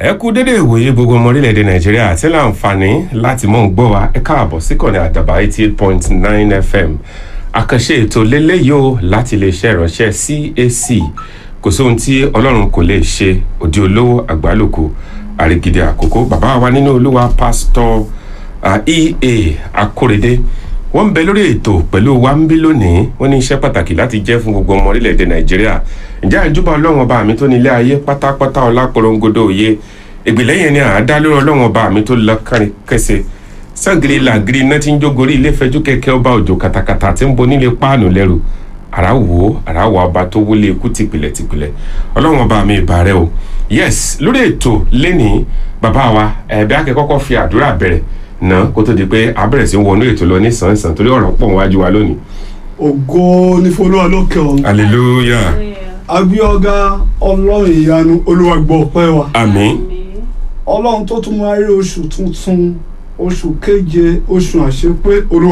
ẹ kú dédé ìwòye gbogbo ọmọ orílẹ̀-èdè nàìjíríà àti láǹfààní láti mọ̀ ń gbọ́ wa ẹ káàbọ̀ síkànnì àdàbà eighty eight point nine fm àkànṣe ètò lélẹ́yìí o láti iléeṣẹ́ ìránṣẹ́ cac kò sóhun tí ọlọ́run kò lè ṣe òdi olówó àgbálùkù àrígidì àkókò bàbá wa nínú olúwa pásítọ̀ ea akórèdé wọ́n ń bẹ lórí ètò pẹ̀lú wa ń bí lónìí wọ́n ní iṣẹ́ pàtàkì láti jẹ́ fún gbogbo ọmọ orílẹ̀-èdè nàìjíríà ǹjẹ́ àjùbọ̀ ọlọ́run ọba mi tó ní ilé ayé pátápátá ọlákorongodo òye ìgbìlẹ̀ yẹn ni àádá lórí ọlọ́run ọba mi tó lọ kárin kẹsẹ̀ sangiri làgiri iná tí ń jógorí ilé fẹjú kẹ̀kẹ́ ọba òjò katakata tí ń bo nílé páànù lẹ́rù àràwò àràwò ọba tó wọlé ikú tìpìlẹ̀ tìpìlẹ̀ ọlọ́run ọba mi ìbà rẹ o yes lórí ètò lẹ́nìí bàbá wa ẹ̀ẹ́dẹ́ akẹ́kọ̀ọ́ fi àdúrà bẹ̀rẹ̀ náà kó tó di pé a bẹ̀rẹ̀ sí wọnú ètò lọ ní sàn-sàn torí ọ̀rọ̀ pọ̀ wájú wa lónìí. ògo ní folúwa lókè ọ̀run hallelujah agbíọ́gá ọlọ́run ìyanu olúwa gbọ́ ọpẹ́ wa àmín ọlọ́run tó tún máa rí oṣù tuntun oṣù keje oṣù àṣepé olúwa